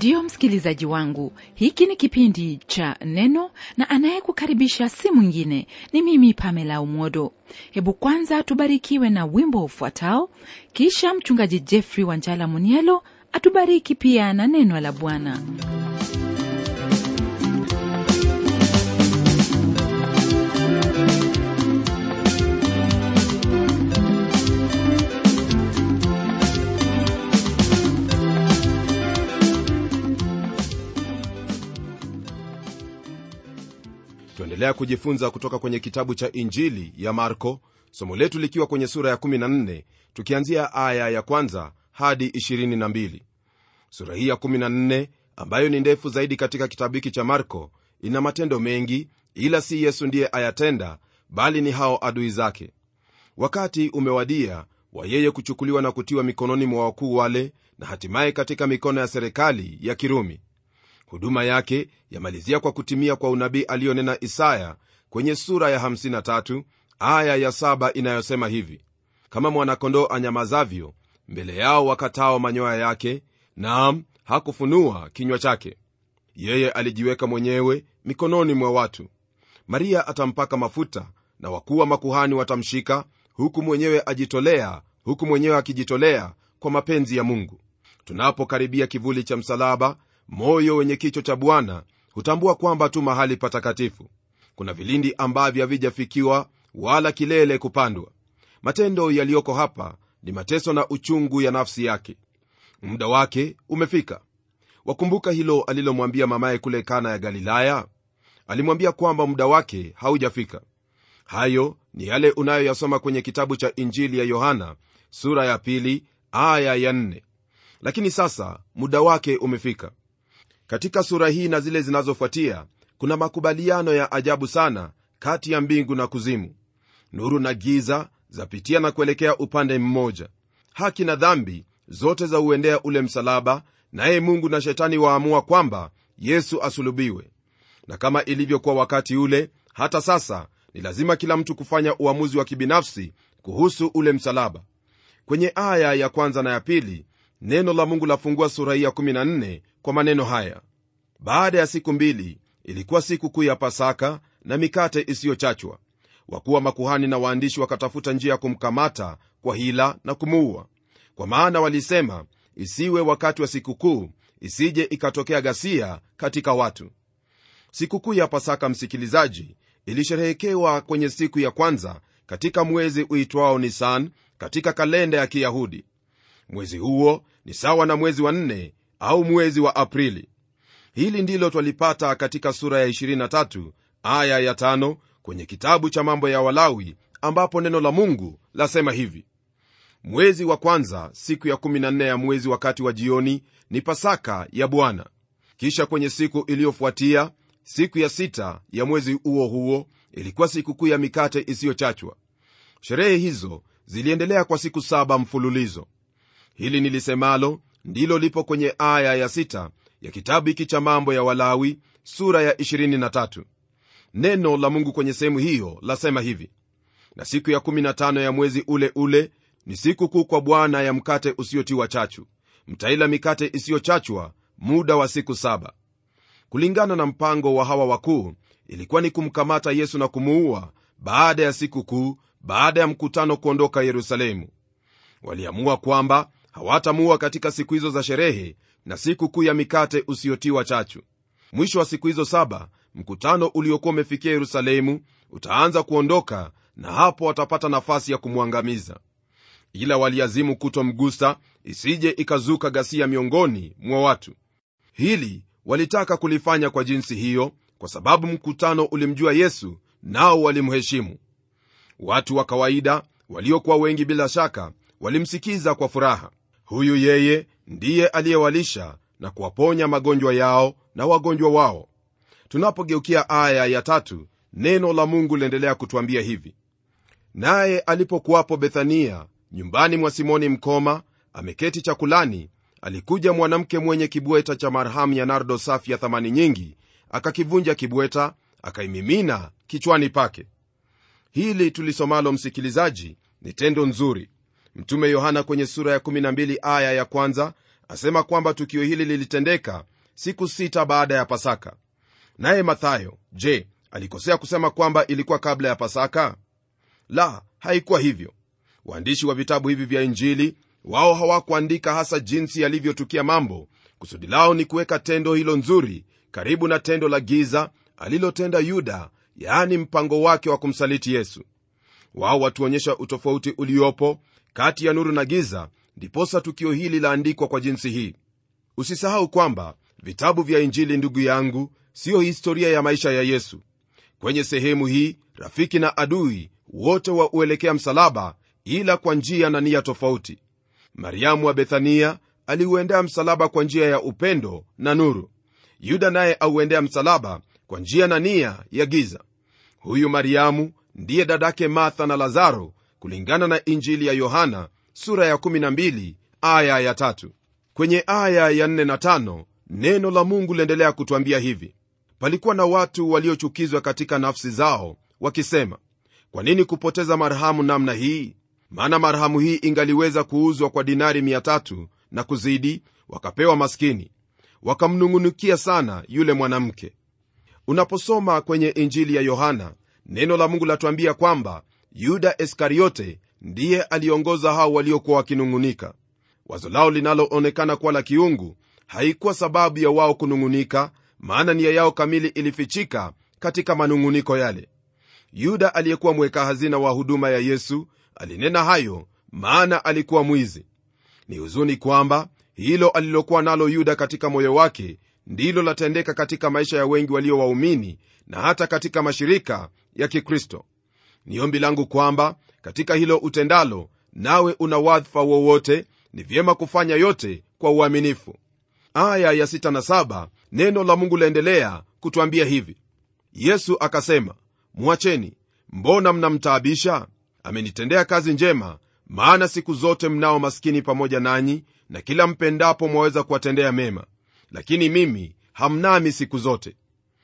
ndiyo msikilizaji wangu hiki ni kipindi cha neno na anayekukaribisha si mwingine ni mimi pamela umodo hebu kwanza tubarikiwe na wimbo ufuatao kisha mchungaji jeffrey wanjala munielo atubariki pia na neno la bwana tuendelea kujifunza kutoka kwenye kitabu cha injili ya marko somo letu likiwa kwenye sura ya 14 tukianzia aya ya kwanza hadi 22 sura hii ya 14 ambayo ni ndefu zaidi katika kitabu hiki cha marko ina matendo mengi ila si yesu ndiye ayatenda bali ni hao adui zake wakati umewadia wa yeye kuchukuliwa na kutiwa mikononi mwa wakuu wale na hatimaye katika mikono ya serikali ya kirumi huduma yake yamalizia kwa kutimia kwa unabii aliyonena isaya kwenye sura ya 53 aya ya 7 inayosema hivi kama mwanakondoo anyamazavyo mbele yao wakatao manyoya yake naam hakufunua kinywa chake yeye alijiweka mwenyewe mikononi mwa watu maria atampaka mafuta na wakuu wa makuhani watamshika huku mwenyewe ajitolea huku mwenyewe akijitolea kwa mapenzi ya mungu tunapokaribia kivuli cha msalaba moyo wenye kicho cha bwana hutambua kwamba tu mahali patakatifu kuna vilindi ambavyo havijafikiwa wala kilele kupandwa matendo yaliyoko hapa ni mateso na uchungu ya nafsi yake muda wake umefika wakumbuka hilo alilomwambia mamaye kule kana ya galilaya alimwambia kwamba muda wake haujafika hayo ni yale unayoyasoma kwenye kitabu cha injili ya yohana sura ya pili aya ya nne. lakini sasa muda wake umefika katika sura hii na zile zinazofuatia kuna makubaliano ya ajabu sana kati ya mbingu na kuzimu nuru na giza zapitia na kuelekea upande mmoja haki na dhambi zote za uendea ule msalaba naye mungu na shetani waamua kwamba yesu asulubiwe na kama ilivyokuwa wakati ule hata sasa ni lazima kila mtu kufanya uamuzi wa kibinafsi kuhusu ule msalaba kwenye aya ya kwanza na ya pili neno la mungu lafungua sura hii ya 14 kwa maneno haya baada ya siku mbili ilikuwa siku kuu ya pasaka na mikate isiyochachwa wakuwa makuhani na waandishi wakatafuta njia ya kumkamata kwa hila na kumuua kwa maana walisema isiwe wakati wa sikukuu isije ikatokea ghasia katika watu sikukuu ya pasaka msikilizaji ilisherehekewa kwenye siku ya kwanza katika mwezi uitwao nisan katika kalenda ya kiyahudi mwezi huo ni sawa na mwezi wa nne au mwezi wa aprili hili ndilo twalipata katika sura ya 23 aya ya 5 kwenye kitabu cha mambo ya walawi ambapo neno la mungu lasema hivi mwezi wa kwanza siku ya 14 ya mwezi wakati wa jioni ni pasaka ya bwana kisha kwenye siku iliyofuatia siku ya sita ya mwezi huo huo ilikuwa sikukuu ya mikate isiyochachwa sherehe hizo ziliendelea kwa siku saba mfululizo hili nilisemalo ndilo lipo kwenye aya ya sita ya kitabu hiki cha mambo ya walawi sura ya 23 neno la mungu kwenye sehemu hiyo lasema hivi na siku ya 15 ya mwezi ule ule ni siku kuu kwa bwana ya mkate usiotiwa chachu mtaila mikate isiyochachwa muda wa siku saba kulingana na mpango wa hawa wakuu ilikuwa ni kumkamata yesu na kumuua baada ya siku kuu baada ya mkutano kuondoka yerusalemu waliamua kwamba hawatamuua katika siku hizo za sherehe na siku kuu ya mikate usiotiwa chachu mwisho wa siku hizo saba mkutano uliokuwa umefikia yerusalemu utaanza kuondoka na hapo watapata nafasi ya kumwangamiza ila waliazimu kutomgusa isije ikazuka ghasia miongoni mwa watu hili walitaka kulifanya kwa jinsi hiyo kwa sababu mkutano ulimjua yesu nao walimheshimu watu wa kawaida waliokuwa wengi bila shaka walimsikiza kwa furaha huyu yeye ndiye aliyewalisha na kuwaponya magonjwa yao na wagonjwa wao tunapogeukia aya ya tatu neno la mungu liendelea kutwambia hivi naye alipokuwapo bethania nyumbani mwa simoni mkoma ameketi chakulani alikuja mwanamke mwenye kibweta cha marhamu ya nardo safi ya thamani nyingi akakivunja kibweta akaimimina kichwani pake hili tulisomalo msikilizaji ni tendo nzuri mtume yohana kwenye sura ya 12 aya ya kwanza asema kwamba tukio hili lilitendeka siku sita baada ya pasaka naye mathayo je alikosea kusema kwamba ilikuwa kabla ya pasaka la haikuwa hivyo waandishi wa vitabu hivi vya injili wao hawakuandika hasa jinsi yalivyotukia mambo kusudi lao ni kuweka tendo hilo nzuri karibu na tendo la giza alilotenda yuda yaani mpango wake wa kumsaliti yesu wao watuonyesha utofauti uliopo kati ya nuru na giza ndiposa tukio hili laandikwa kwa jinsi hii usisahau kwamba vitabu vya injili ndugu yangu siyo historia ya maisha ya yesu kwenye sehemu hii rafiki na adui wote wauelekea msalaba ila kwa njia na nia tofauti mariamu wa bethania aliuendea msalaba kwa njia ya upendo na nuru yuda naye auendea msalaba kwa njia na nia ya giza huyu mariamu ndiye dadake martha na lazaro kulingana na injili ya yohana sura ya 12 aya ya tatu. kwenye aya ya 4 na 5 neno la mungu liendelea kutwambia hivi palikuwa na watu waliochukizwa katika nafsi zao wakisema kwa nini kupoteza marhamu namna hii maana marhamu hii ingaliweza kuuzwa kwa dinari 300 na kuzidi wakapewa maskini wakamnung'unikia sana yule mwanamke unaposoma kwenye injili ya yohana neno la mungu latuambia kwamba yuda iskariote ndiye aliongoza hao waliokuwa wakinung'unika wazo lao linaloonekana kuwa la kiungu haikuwa sababu ya wao kunung'unika maana nia yao kamili ilifichika katika manung'uniko yale yuda aliyekuwa mweka hazina wa huduma ya yesu alinena hayo maana alikuwa mwizi ni huzuni kwamba hilo alilokuwa nalo yuda katika moyo wake ndilo latendeka katika maisha ya wengi walio waumini na hata katika mashirika ya kikristo ni ombi langu kwamba katika hilo utendalo nawe una wadhifa wowote ni vyema kufanya yote kwa uaminifu aya ya 6 na 7 neno la mungu laendelea kutwambia hivi yesu akasema mwacheni mbona mnamtaabisha amenitendea kazi njema maana siku zote mnao maskini pamoja nanyi na kila mpendapo mwaweza kuwatendea mema lakini mimi hamnami siku zote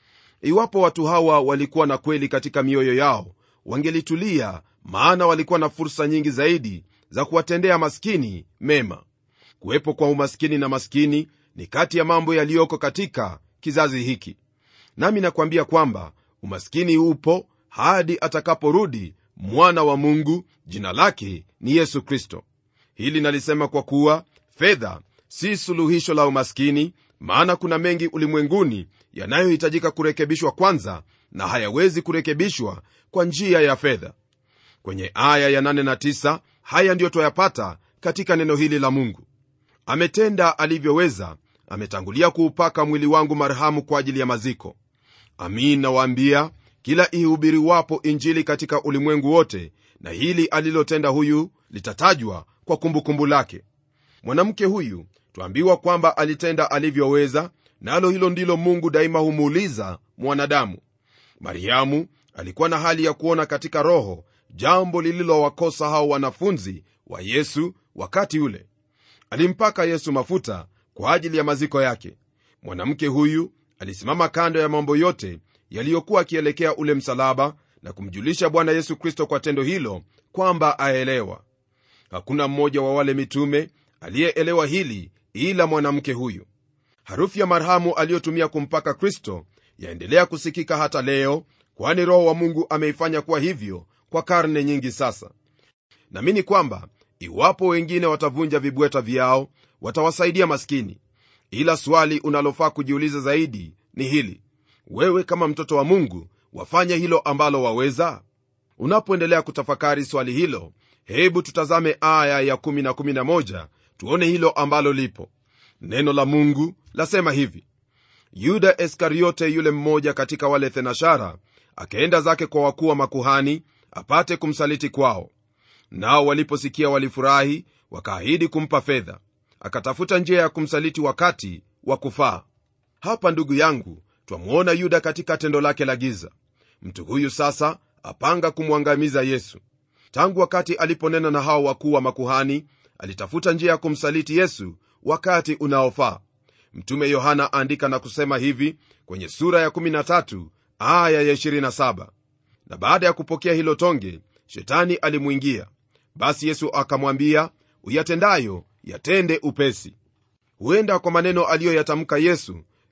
iwapo watu hawa walikuwa na kweli katika mioyo yao wangelitulia maana walikuwa na fursa nyingi zaidi za kuwatendea maskini mema kuwepo kwa umaskini na maskini ni kati ya mambo yaliyoko katika kizazi hiki nami nakwambia kwamba umaskini upo hadi atakaporudi mwana wa mungu jina lake ni yesu kristo hili nalisema kwa kuwa fedha si suluhisho la umaskini maana kuna mengi ulimwenguni yanayohitajika kurekebishwa kwanza na hayawezi kurekebishwa kwa njia ya fedha kwenye aya ya 8 na 9 haya ndiyo twayapata katika neno hili la mungu ametenda alivyoweza ametangulia kuupaka mwili wangu marhamu kwa ajili ya maziko amin nawaambia kila ihubiriwapo injili katika ulimwengu wote na hili alilotenda huyu litatajwa kwa kumbukumbu kumbu lake mwanamke huyu twaambiwa kwamba alitenda alivyoweza nalo na hilo ndilo mungu daima humuuliza mwanadamu mariamu alikuwa na hali ya kuona katika roho jambo lililowakosa hao wanafunzi wa yesu wakati ule alimpaka yesu mafuta kwa ajili ya maziko yake mwanamke huyu alisimama kando ya mambo yote yaliyokuwa akielekea ule msalaba na kumjulisha bwana yesu kristo kwa tendo hilo kwamba aelewa hakuna mmoja wa wale mitume aliyeelewa hili ila mwanamke huyu harufu ya marhamu aliyotumia kumpaka kristo yaendelea kusikika hata leo kwani roho wa mungu ameifanya kuwa hivyo kwa karne nyingi sasa namini kwamba iwapo wengine watavunja vibweta vyao watawasaidia maskini ila swali unalofaa kujiuliza zaidi ni hili wewe kama mtoto wa mungu wafanye hilo ambalo waweza unapoendelea kutafakari swali hilo hebu tutazame aya ya 1 na 11 tuone hilo ambalo lipo neno la mungu lasema hivi yuda iskariote yule mmoja katika wale thenashara akaenda zake kwa wakuu wa makuhani apate kumsaliti kwao nao waliposikia walifurahi wakaahidi kumpa fedha akatafuta njia ya kumsaliti wakati wa kufaa hapa ndugu yangu twamwona yuda katika tendo lake la giza mtu huyu sasa apanga kumwangamiza yesu tangu wakati aliponena na hao wakuu wa makuhani alitafuta njia ya kumsaliti yesu wakati unaofaa mtume yohana aandika na kusema hivi kwenye sura ya 13 aya ya 27 na baada ya kupokea hilo tonge shetani alimwingia basi yesu akamwambia uyatendayo yatende upesi huenda kwa maneno aliyoyatamka yesu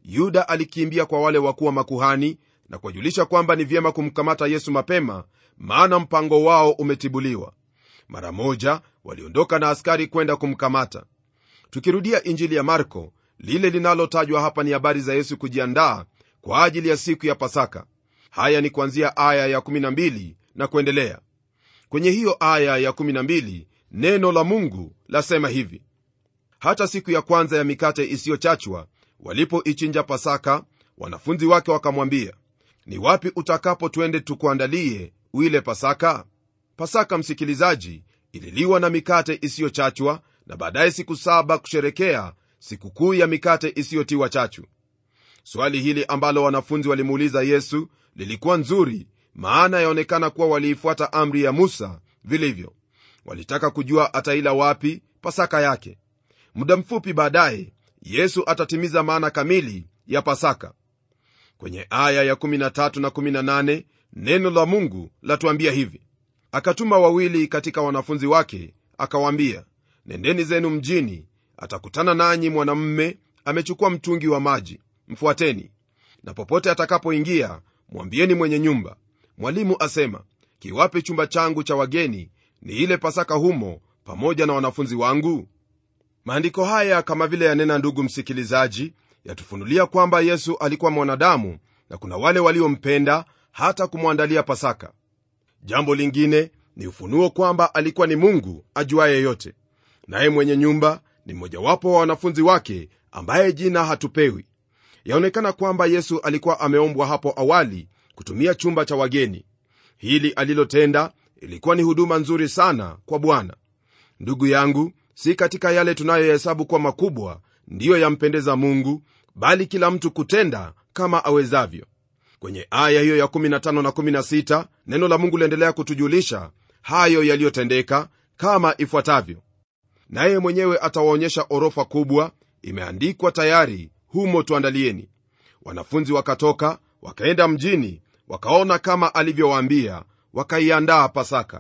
yuda alikimbia kwa wale wakuu wa makuhani na kuwajulisha kwamba ni vyema kumkamata yesu mapema maana mpango wao umetibuliwa mara moja waliondoka na askari kwenda kumkamata tukirudia injili ya marko lile linalotajwa hapa ni habari za yesu kujiandaa kwa ajili ya siku ya pasaka haya ni kuanzia aya ya 12 na kuendelea kwenye hiyo aya ya 12 neno la mungu lasema hivi hata siku ya kwanza ya mikate isiyochachwa walipoichinja pasaka wanafunzi wake wakamwambia ni wapi utakapo twende tukuandalie uile pasaka pasaka msikilizaji ililiwa na mikate isiyochachwa na baadaye siku saba kusherekea sikukuu ya mikate isiyotiwa chachu swali hili ambalo wanafunzi walimuuliza yesu lilikuwa nzuri maana yaonekana kuwa waliifuata amri ya musa vilivyo walitaka kujua ataila wapi pasaka yake muda mfupi baadaye yesu atatimiza maana kamili ya pasaka kwenye aya ya 13 na 18 neno la mungu latuambia hivi akatuma wawili katika wanafunzi wake akawaambia nendeni zenu mjini atakutana nanyi mwanamme amechukua mtungi wa maji mfuateni na popote atakapoingia mwambieni mwenye nyumba mwalimu asema kiwape chumba changu cha wageni ni ile pasaka humo pamoja na wanafunzi wangu maandiko haya kama vile yanena ndugu msikilizaji yatufunulia kwamba yesu alikuwa mwanadamu na kuna wale waliompenda hata kumwandalia pasaka jambo lingine ni ufunuo kwamba alikuwa ni mungu ajuaye yote naye mwenye nyumba ni mmojawapo wa wanafunzi wake ambaye jina hatupewi yaonekana kwamba yesu alikuwa ameombwa hapo awali kutumia chumba cha wageni hili alilotenda ilikuwa ni huduma nzuri sana kwa bwana ndugu yangu si katika yale tunayohesabu kuwa makubwa ndiyo yampendeza mungu bali kila mtu kutenda kama awezavyo kwenye aya hiyo ya 15 na 16 neno la mungu liendelea kutujulisha hayo yaliyotendeka kama ifuatavyo naye mwenyewe atawaonyesha orofa kubwa imeandikwa tayari humo tuandalieni wanafunzi wakatoka wakaenda mjini wakaona kama alivyowaambia wakaiandaa pasaka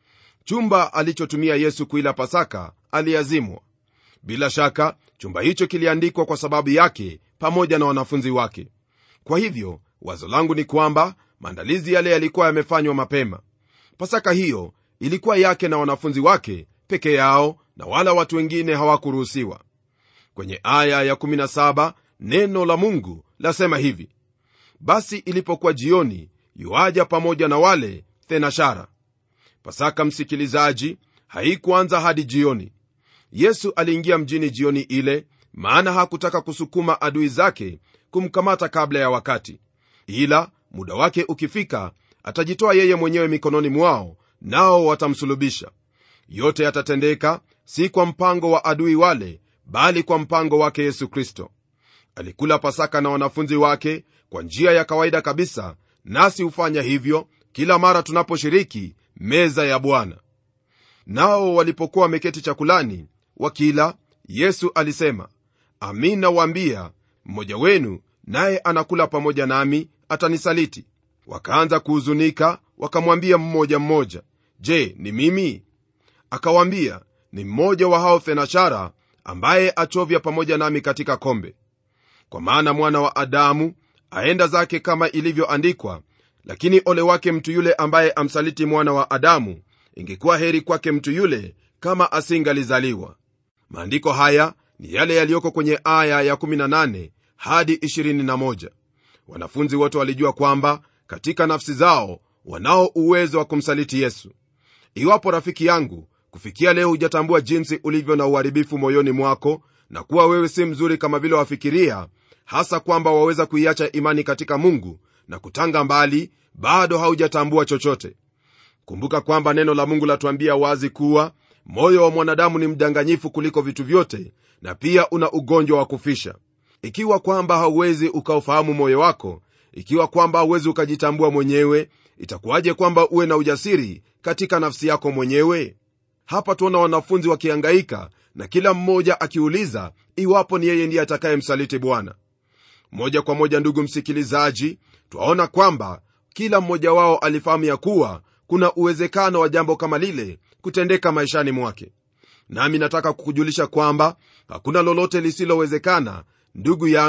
chumba alichotumia yesu kuila pasaka aliazimwa bila shaka chumba hicho kiliandikwa kwa sababu yake pamoja na wanafunzi wake kwa hivyo wazo langu ni kwamba maandalizi yale yalikuwa yamefanywa mapema pasaka hiyo ilikuwa yake na wanafunzi wake peke yao na wala watu wengine hawakuruhusiwa kwenye aya ya17 neno la mungu lasema hivi basi ilipokuwa jioni yuaja pamoja na wale thenashara pasaka msikilizaji haikuanza hadi jioni yesu aliingia mjini jioni ile maana hakutaka kusukuma adui zake kumkamata kabla ya wakati ila muda wake ukifika atajitoa yeye mwenyewe mikononi mwao nao watamsulubisha yote yatatendeka si kwa mpango wa adui wale bali kwa mpango wake yesu kristo alikula pasaka na wanafunzi wake kwa njia ya kawaida kabisa nasi hufanya hivyo kila mara tunaposhiriki meza ya bwana nao walipokuwa wameketi chakulani wakila yesu alisema amin nawaambia mmoja wenu naye anakula pamoja nami atanisaliti wakaanza kuhuzunika wakamwambia mmoja mmoja je ni mimi akawaambia ni mmoja wa hao thenashara ambaye achovya pamoja nami katika kombe kwa maana mwana wa adamu aenda zake kama ilivyoandikwa lakini ole wake mtu yule ambaye amsaliti mwana wa adamu ingekuwa heri kwake mtu yule kama asingalizaliwa maandiko haya ni yale yaliyoko kwenye aya ya18 hadi 21 wanafunzi wote walijua kwamba katika nafsi zao wanao uwezo wa kumsaliti yesu iwapo rafiki yangu kufikia leo hujatambua jinsi ulivyo na uharibifu moyoni mwako na kuwa wewe si mzuri kama vile wafikiria hasa kwamba waweza kuiacha imani katika mungu na kutanga mbali bado haujatambua chochote kumbuka kwamba neno la mungu latuambia wazi kuwa moyo wa mwanadamu ni mdanganyifu kuliko vitu vyote na pia una ugonjwa wa kufisha ikiwa kwamba hauwezi ukaufahamu moyo wako ikiwa kwamba hauwezi ukajitambua mwenyewe itakuwaje kwamba uwe na ujasiri katika nafsi yako mwenyewe hapa tuona wanafunzi wakihangaika na kila mmoja akiuliza iwapo ni yeye ndiye atakayemsaliti bwana moja kwa moja ndugu msikilizaji twaona kwamba kila mmoja wao alifahamu ya kuwa kuna uwezekano wa jambo kama lile kutendeka maishani mwake nami nataka kukujulisha kwamba hakuna lolote lisilowezekana ndugu yangu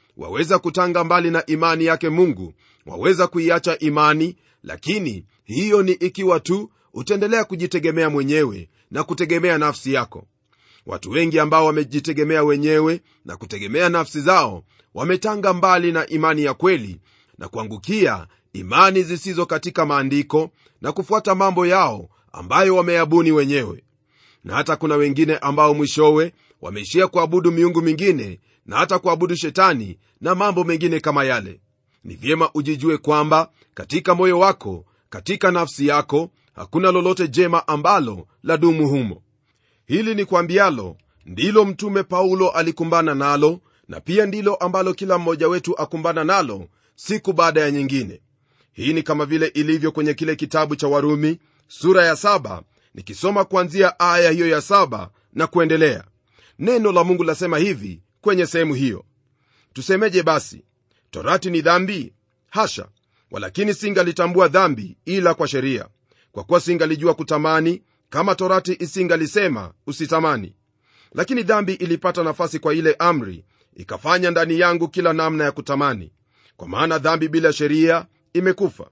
waweza kutanga mbali na imani yake mungu waweza kuiacha imani lakini hiyo ni ikiwa tu utaendelea kujitegemea mwenyewe na kutegemea nafsi yako watu wengi ambao wamejitegemea wenyewe na kutegemea nafsi zao wametanga mbali na imani ya kweli na kuangukia imani zisizo katika maandiko na kufuata mambo yao ambayo wameyabuni wenyewe na hata kuna wengine ambao mwishowe wameishia kuabudu miungu mingine na hata kuabudu shetani na mambo mengine kama yale ni vyema ujijue kwamba katika moyo wako katika nafsi yako hakuna lolote jema ambalo la dumu humo hili ni kwambialo ndilo mtume paulo alikumbana nalo na pia ndilo ambalo kila mmoja wetu akumbana nalo siku baada ya nyingine hii ni kama vile ilivyo kwenye kile kitabu cha warumi sura ya saba nikisoma kuanzia aya hiyo ya saba na kuendelea neno la mungu lasema hivi kwenye sehemu hiyo tusemeje basi torati ni dhambi hasha walakini singalitambua dhambi ila kwa sheria kwa kuwa singalijua kutamani kama torati isingalisema usitamani lakini dhambi ilipata nafasi kwa ile amri ikafanya ndani yangu kila namna ya kutamani kwa maana dhambi bila sheria imekufa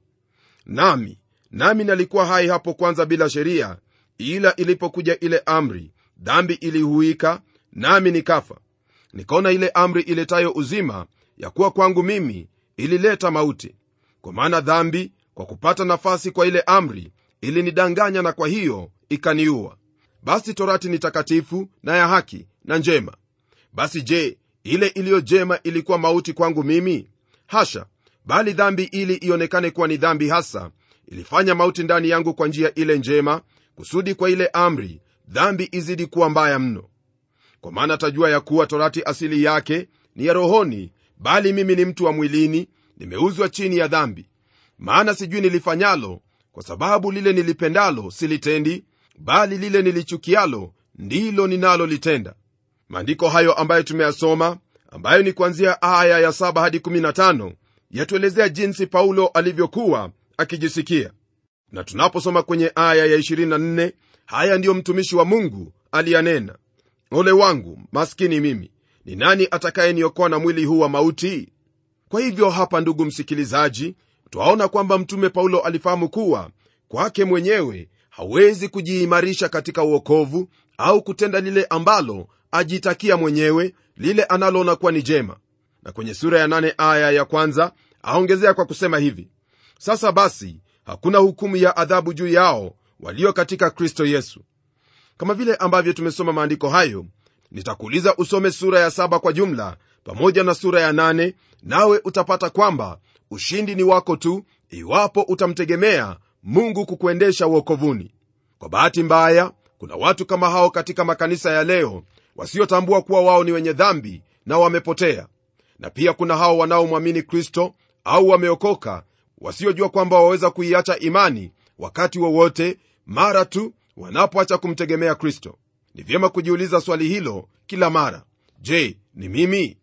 nami nami nalikuwa hai hapo kwanza bila sheria ila ilipokuja ile amri dhambi ilihuika nami nikafa nikaona ile amri iletayo uzima ya kuwa kwangu mimi ilileta mauti kwa maana dhambi kwa kupata nafasi kwa ile amri ilinidanganya na kwa hiyo ikaniua basi torati ni takatifu na ya haki na njema basi je ile iliyo jema ilikuwa mauti kwangu mimi hasha bali dhambi ili ionekane kuwa ni dhambi hasa ilifanya mauti ndani yangu kwa njia ile njema kusudi kwa ile amri dhambi izidi kuwa mbaya mno kwa maana tajua ya kuwa torati asili yake ni ya rohoni bali mimi ni mtu wa mwilini nimeuzwa chini ya dhambi maana sijui nilifanyalo kwa sababu lile nilipendalo silitendi bali lile nilichukialo ndilo ninalolitenda maandiko hayo ambayo tumeyasoma ambayo ni kuanzia aya ya 7 hadi 15 yatuelezea jinsi paulo alivyokuwa akijisikia na tunaposoma kwenye aya ya 24 haya ndiyo mtumishi wa mungu aliyanena ole wangu maskini mimi ni nani atakayeniokoa na mwili huu wa mauti kwa hivyo hapa ndugu msikilizaji twaona kwamba mtume paulo alifahamu kuwa kwake mwenyewe hawezi kujiimarisha katika uokovu au kutenda lile ambalo ajitakia mwenyewe lile analoona kuwa ni jema na kwenye sura ya nane aya ya kwanza aongezea kwa kusema hivi sasa basi hakuna hukumu ya adhabu juu yao walio katika kristo yesu kama vile ambavyo tumesoma maandiko hayo nitakuuliza usome sura ya saba kwa jumla pamoja na sura ya nane nawe utapata kwamba ushindi ni wako tu iwapo utamtegemea mungu kukuendesha uokovuni kwa bahati mbaya kuna watu kama hao katika makanisa ya leo wasiotambua kuwa wao ni wenye dhambi na wamepotea na pia kuna hao wanaomwamini kristo au wameokoka wasiojua kwamba waweza kuiacha imani wakati wowote mara tu wanapoacha kumtegemea kristo ni vyema kujiuliza swali hilo kila mara je ni mimi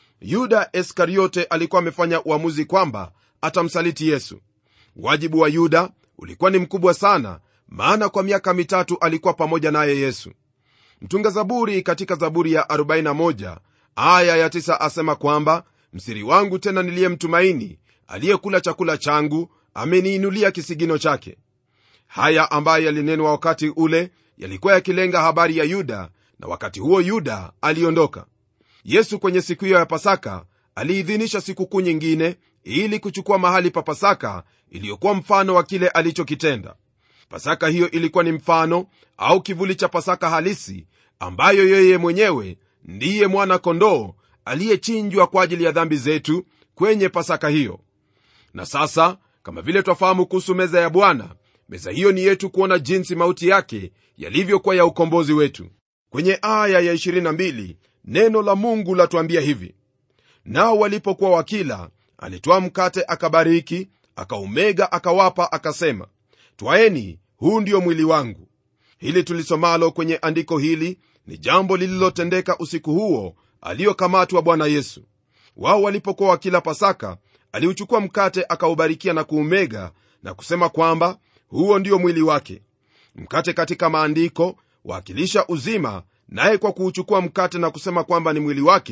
yuda iskariote alikuwa amefanya uamuzi kwamba atamsaliti yesu wajibu wa yuda ulikuwa ni mkubwa sana maana kwa miaka mitatu alikuwa pamoja naye yesu mtunga zaburi katika zaburi ya 41 aya ya 9 asema kwamba msiri wangu tena niliyemtumaini aliyekula chakula changu ameniinulia kisigino chake haya ambayo yalinenwa wakati ule yalikuwa yakilenga habari ya yuda na wakati huo yuda aliondoka yesu kwenye siku hiyo ya pasaka aliidhinisha sikukuu nyingine ili kuchukua mahali pa pasaka iliyokuwa mfano wa kile alichokitenda pasaka hiyo ilikuwa ni mfano au kivuli cha pasaka halisi ambayo yeye mwenyewe ndiye mwana kondoo aliyechinjwa kwa ajili ya dhambi zetu kwenye pasaka hiyo na sasa kama vile twafahamu kuhusu meza ya bwana meza hiyo ni yetu kuona jinsi mauti yake yalivyokuwa ya ukombozi wetu kwenye aya ya 22 neno la mungu latuambia hivi nao walipokuwa wakila alitwaa mkate akabariki akaumega akawapa akasema twaeni huu ndio mwili wangu hili tulisomalo kwenye andiko hili ni jambo lililotendeka usiku huo aliyokamatwa bwana yesu wao walipokuwa wakila pasaka aliuchukua mkate akaubarikia na kuumega na kusema kwamba huo ndio mwili wake mkate katika maandiko waakilisha uzima naye kwa kuuchukua mkate na kusema kwamba ni mwili wake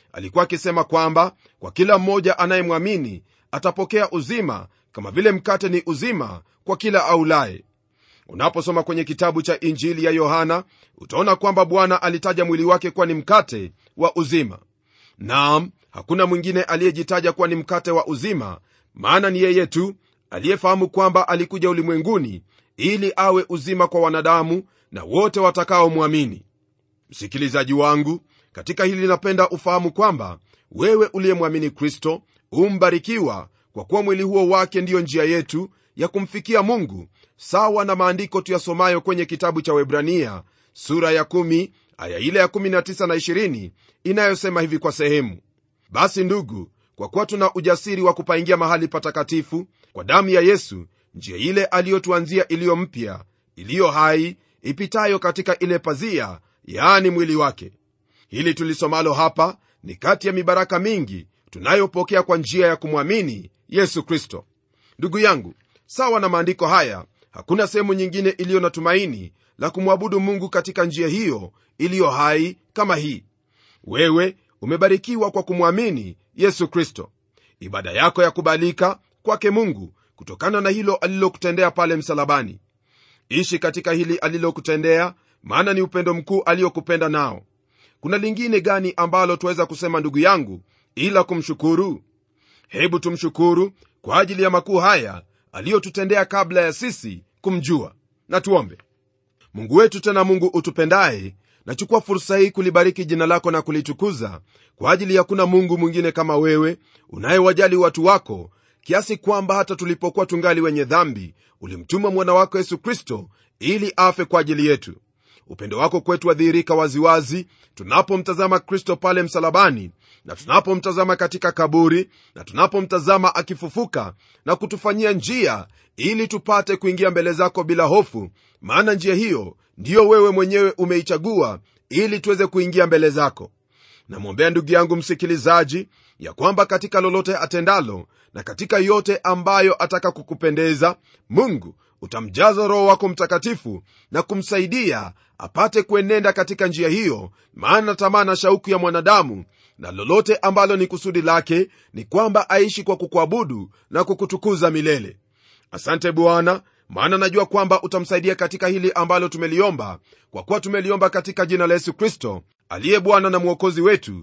alikuwa akisema kwamba kwa kila mmoja anayemwamini atapokea uzima kama vile mkate ni uzima kwa kila aulaye unaposoma kwenye kitabu cha injili ya yohana utaona kwamba bwana alitaja mwili wake kuwa ni mkate wa uzima naam hakuna mwingine aliyejitaja kuwa ni mkate wa uzima maana ni yeye tu aliyefahamu kwamba alikuja ulimwenguni ili awe uzima kwa wanadamu na wote watakaomwamini msikilizaji wangu katika hili napenda ufahamu kwamba wewe uliyemwamini kristo umbarikiwa kwa kuwa mwili huo wake ndiyo njia yetu ya kumfikia mungu sawa na maandiko tuyasomayo kwenye kitabu cha webrania sura ya 1 aya ile ya 19 na 20 inayosema hivi kwa sehemu basi ndugu kwa kuwa tuna ujasiri wa kupaingia mahali patakatifu kwa damu ya yesu njia ile aliyotuanzia iliyo mpya iliyo hai ipitayo katika ile pazia yaani mwili wake hili tulisomalo hapa ni kati ya mibaraka mingi tunayopokea kwa njia ya kumwamini yesu kristo ndugu yangu sawa na maandiko haya hakuna sehemu nyingine iliyo na tumaini la kumwabudu mungu katika njia hiyo iliyo hai kama hii wewe umebarikiwa kwa kumwamini yesu kristo ibada yako ya kubalika kwake mungu kutokana na hilo alilokutendea pale msalabani ishi katika hili alilokutendea maana ni upendo mkuu aliyokupenda nao kuna lingine gani ambalo twaweza kusema ndugu yangu ila kumshukuru hebu tumshukuru kwa ajili ya makuu haya aliyotutendea kabla ya sisi kumjua na tuombe mungu wetu tena mungu utupendaye nachukua fursa hii kulibariki jina lako na kulitukuza kwa ajili ya kuna mungu mwingine kama wewe unayewajali watu wako kiasi kwamba hata tulipokuwa tungali wenye dhambi ulimtuma mwana wako yesu kristo ili afe kwa ajili yetu upendo wako kwetu wadhihirika waziwazi tunapomtazama kristo pale msalabani na tunapomtazama katika kaburi na tunapomtazama akifufuka na kutufanyia njia ili tupate kuingia mbele zako bila hofu maana njia hiyo ndiyo wewe mwenyewe umeichagua ili tuweze kuingia mbele zako namwombea ndugu yangu msikilizaji ya kwamba katika lolote atendalo na katika yote ambayo ataka kukupendeza mungu utamjaza roho wako mtakatifu na kumsaidia apate kuenenda katika njia hiyo maana tamaa na shauku ya mwanadamu na lolote ambalo ni kusudi lake ni kwamba aishi kwa kukuabudu na kukutukuza milele asante bwana maana najua kwamba utamsaidia katika hili ambalo tumeliomba kwa kuwa tumeliomba katika jina la yesu kristo aliye bwana na mwokozi wetu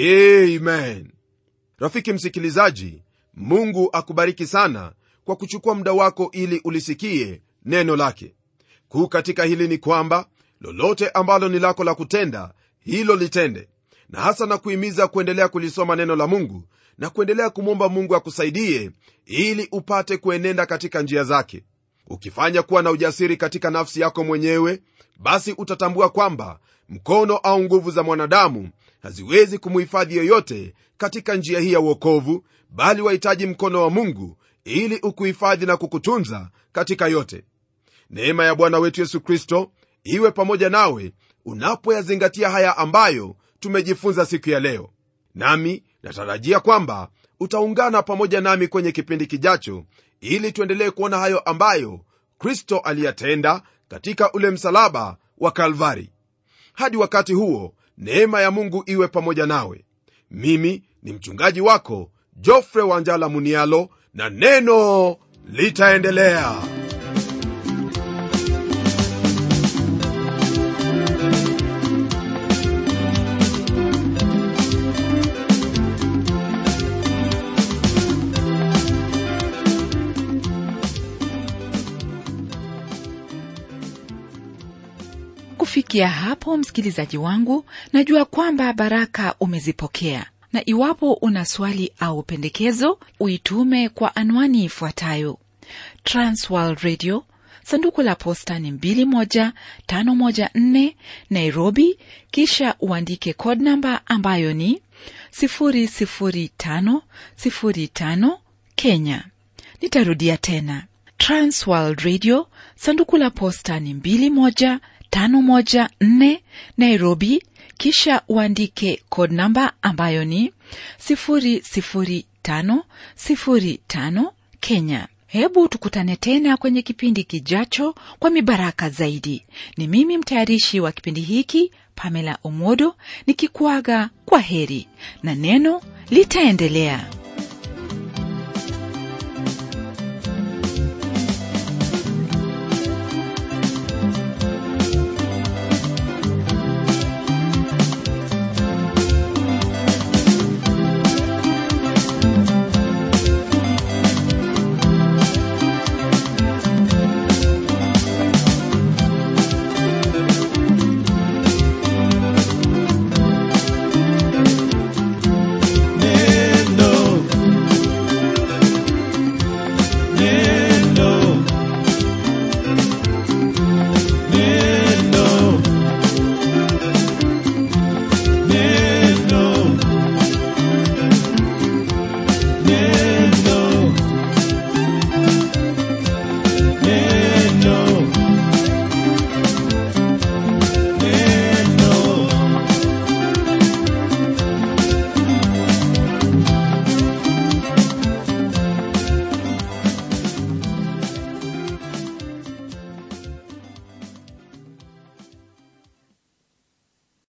amen rafiki msikilizaji mungu akubariki sana kwa kuchukua muda wako ili ulisikie neno lake kuu katika hili ni kwamba lolote ambalo ni lako la kutenda hilo litende na hasa na kuhimiza kuendelea kulisoma neno la mungu na kuendelea kumwomba mungu akusaidie ili upate kuenenda katika njia zake ukifanya kuwa na ujasiri katika nafsi yako mwenyewe basi utatambua kwamba mkono au nguvu za mwanadamu haziwezi kumuhifadhi yoyote katika njia hii ya uokovu bali wahitaji mkono wa mungu ili ukuhifadhi na kukutunza katika yote neema ya bwana wetu yesu kristo iwe pamoja nawe unapoyazingatia haya ambayo tumejifunza siku ya leo nami natarajia kwamba utaungana pamoja nami kwenye kipindi kijacho ili tuendelee kuona hayo ambayo kristo aliyatenda katika ule msalaba wa kalvari hadi wakati huo neema ya mungu iwe pamoja nawe mimi ni mchungaji wako jofre wanjala munialo na neno litaendelea kufikia hapo msikilizaji wangu najua kwamba baraka umezipokea na iwapo una swali au pendekezo uitume kwa anwani ifuatayo transworld radio sanduku la posta ni 21514 nairobi kisha uandike code namba ambayo ni 00505 kenya nitarudia tena transworld radio sanduku la posta ni 21 514 Nairobi, kisha uandike code namba ambayo ni 00505 Kenya. hebu tukutane tena kwenye kipindi kijacho kwa mibaraka zaidi ni mimi mtayarishi wa kipindi hiki pamela omodo nikikuaga kwa heri na neno litaendelea